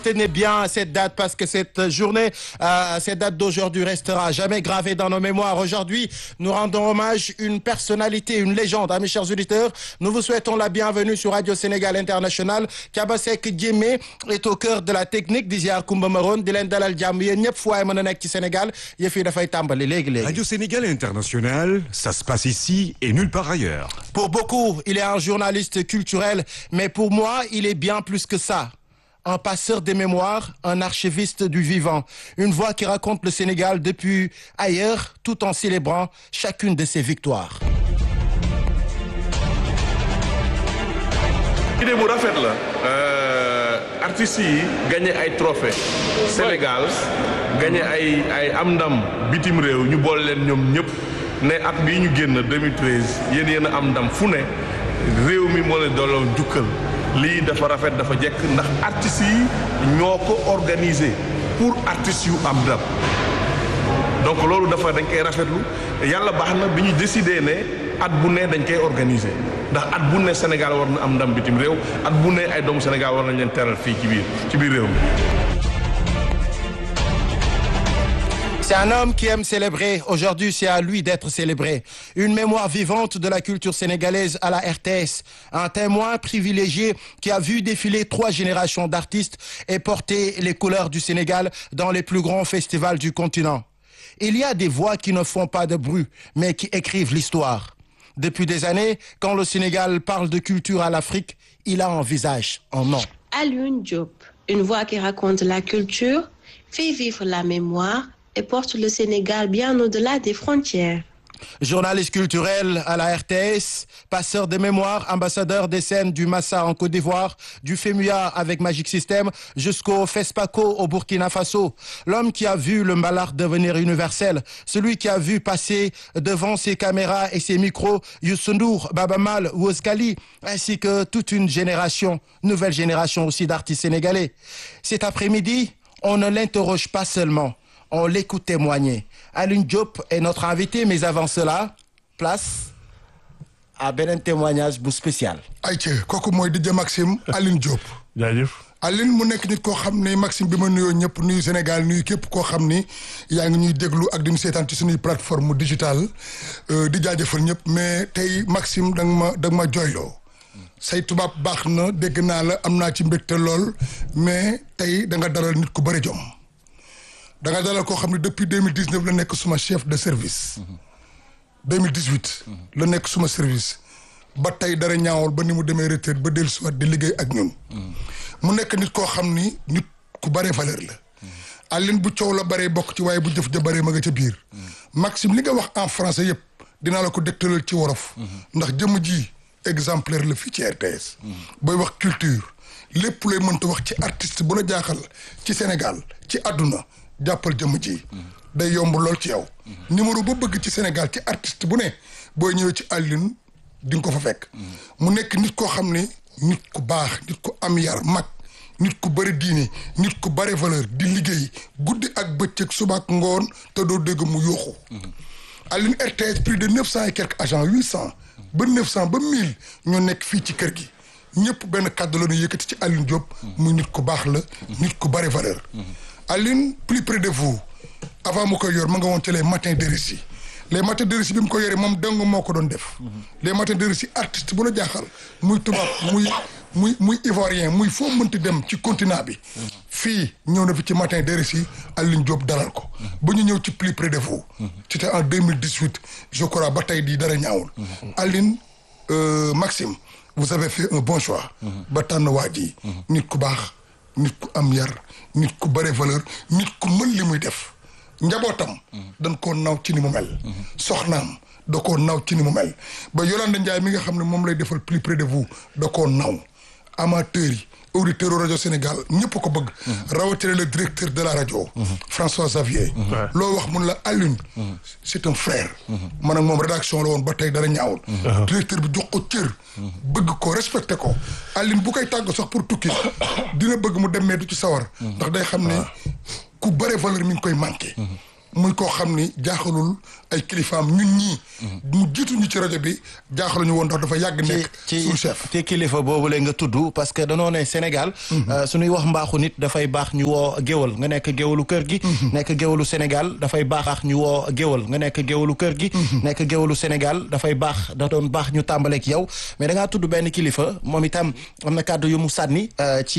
Tenez bien cette date parce que cette journée, euh, cette date d'aujourd'hui restera jamais gravée dans nos mémoires. Aujourd'hui, nous rendons hommage à une personnalité, une légende. Mes chers auditeurs, nous vous souhaitons la bienvenue sur Radio Sénégal International. Kabasek Djemé est au cœur de la technique di ziar Koumba Maroon di leen dalal jàmm yéen ñëpp fu waay mën a nekk ci Sénégal yëf yi dafay tàmbali léegi léegi. Radio Sénégal International, ça se passe ici et nulle part ailleurs. Pour beaucoup, il est un journaliste culturel, mais pour moi, il est bien plus que ça. Un passeur des mémoires, un archiviste du vivant, une voix qui raconte le Sénégal depuis ailleurs, tout en célébrant chacune de ses victoires. idée bu rafet la artistes yi gagné ay trophée Sénégal gagné ay ay am ndam bitim réew ñu boole leen ñoom ñëpp ne at bii ñu génn 2013 yéen yéen a am ndam fu ne réew mi moo leen dooloon jukkal lii dafa rafet dafa jekk ndax artistes yi ñoo ko organisé pour artistes yu am ndam donc loolu dafa dañ koy rafetlu yàlla baax na bi ñu décidé ne at bu ne dañ koy organisé ndax at bu ne Sénégal war na am ndam bitim réew at bu ne ay doomu Sénégal war nañ leen teral fii ci biir ci biir réew mi. C'est un homme qui aime célébrer. Aujourd'hui, c'est à lui d'être célébré. Une mémoire vivante de la culture sénégalaise à la RTS. Un témoin privilégié qui a vu défiler trois générations d'artistes et porter les couleurs du Sénégal dans les plus grands festivals du continent. Il y a des voix qui ne font pas de bruit, mais qui écrivent l'histoire. Depuis des années, quand le Sénégal parle de culture à l'Afrique, il a un visage en nom. Alioune Diop, une voix qui raconte la culture, fait vivre la mémoire et porte le Sénégal bien au-delà des frontières. Journaliste culturel à la RTS, passeur de mémoire, ambassadeur des scènes du Massa en Côte d'Ivoire, du FEMUA avec Magic System jusqu'au FESPACO au Burkina Faso. L'homme qui a vu le Mbalak devenir universel, celui qui a vu passer devant ses caméras et ses micros Youssou Ndour, Baba Mal, Woz Khali, ainsi que toute une génération, nouvelle génération aussi d'artistes sénégalais. Cet après-midi, on ne l'interroge pas seulement, on l'écoute témoigner. Alioune Diop est notre invité mais avant cela place à beneen témoignage bu spécial. ayca kooku mooy DJ Maxime Alioune Diop. jaajëf. Alioune mu nekk nit koo xam ne Maxime bi ma nuyoo ñëpp nuyu Sénégal nuyu képp koo xam ni yaa ngi ñuy déglu ak di ñu seetaan ci suñuy plateforme digitale di jaajëfal ñëpp mais tey Maxime da nga ma da nga ma jooyloo. say tubaab baax na dégg naa la am naa ci mbégte lool mais tey da nga dalal nit ku bëri jom. da nga dalal koo xam ne depuis deux mille dix neuf la nekk suma chef de service. deux mille dix huit. la nekk suma service. ba tey dara ñaawal ba ni mu demee retraite ba dellusiwaat di liggéey ak ñun. mu nekk nit koo xam ni nit ku bare valeur la. Alioune bu coow la baree bokk ci waaye bu jëf ja baree ma nga ca biir. Maxime li nga wax en français yëpp dinaa la ko dégtalal ci wolof. ndax jëmm ji exemplaire la fii ci RTS. booy wax culture lépp looy mënta wax ci artiste bu la jaaxal ci Sénégal ci àdduna. jàppal jëmm ji day yomb lool ci yow numéro ba bëgg ci Sénégal ci artiste bu ne booy ñëwee ci Alioune di nga ko fa fekk mu nekk nit koo xam ne nit ku baax nit ku am yar mag nit ku bëri diine nit ku bëri valeur di liggéey guddi ak bëccëg suba ak ngoon te doo dégg mu yooxu Alioune RTS plus de neuf cent et quelques agents huit cent ba neuf cent ba mille ñoo nekk fii ci kër gi ñëpp benn kàddu la ñu yëkkati ci Alioune Diop muy nit ku baax la nit ku bëri valeur Alioune plus près de vous avant mu koy yor ma nga woon ci les matins de récit les matins de récit bi mu ko yoree moom dong moo ko doon def les matins de récit artiste bu la jaaxal muy tubaab muy muy muy ivoirien muy foo mënti dem ci continent bi fii ñëw na fi ci matin de récit Alioune Diop dalal ko ba ñu ñëw ci plus près de vous c'était en deux mille dix huit je crois ba tey di dara ñaawul Alioune Maxime vous avez fait un bon choix ba tànn waa ji nit ku baax nit ku am yar nit ku bëre valeur nit ku mën li muy def njabootam dañ koo naw ci ni mu mel soxnaam da koo naw ci ni mu mel ba Yolande Ndiaye mi nga xam ne moom lay defal plus près de vous da koo naw amateurs yi auditeurs rajo Sénégal ñëpp ko bëgg rawatina le directeur de la rajo François Xavier loo wax mun la Alioune c'est un frère man ak moom rédaction la woon ba tey dara ñaawul directeur bi jox ko cër bëgg ko respecté ko Alioune bu koy tàgg sax pour tukki dina bëgg mu demee du ci sawar ndax day xam ne ku bare valeur mi ngi koy manqué muy koo xam ni jaaxalul ay kilifaam ñun ñii mu jiitu ñu ci rajo bi jaaxaluñu woon ndax dafa yàgg nekk ci suñu chef ci kilifa boobu la nga tudd parce que danoo ne Sénégal suñuy wax mbaaxu nit dafay baax ñu woo géwal nga nekk géwalu kër gi nekk géwalu Sénégal dafay baax ñu woo géwal nga nekk géwalu kër gi nekk géwalu Sénégal dafay baax da doon baax ñu tàmbaleek yow mais da ngaa tudd benn kilifa moom itam am na kàddu yu mu sànni ci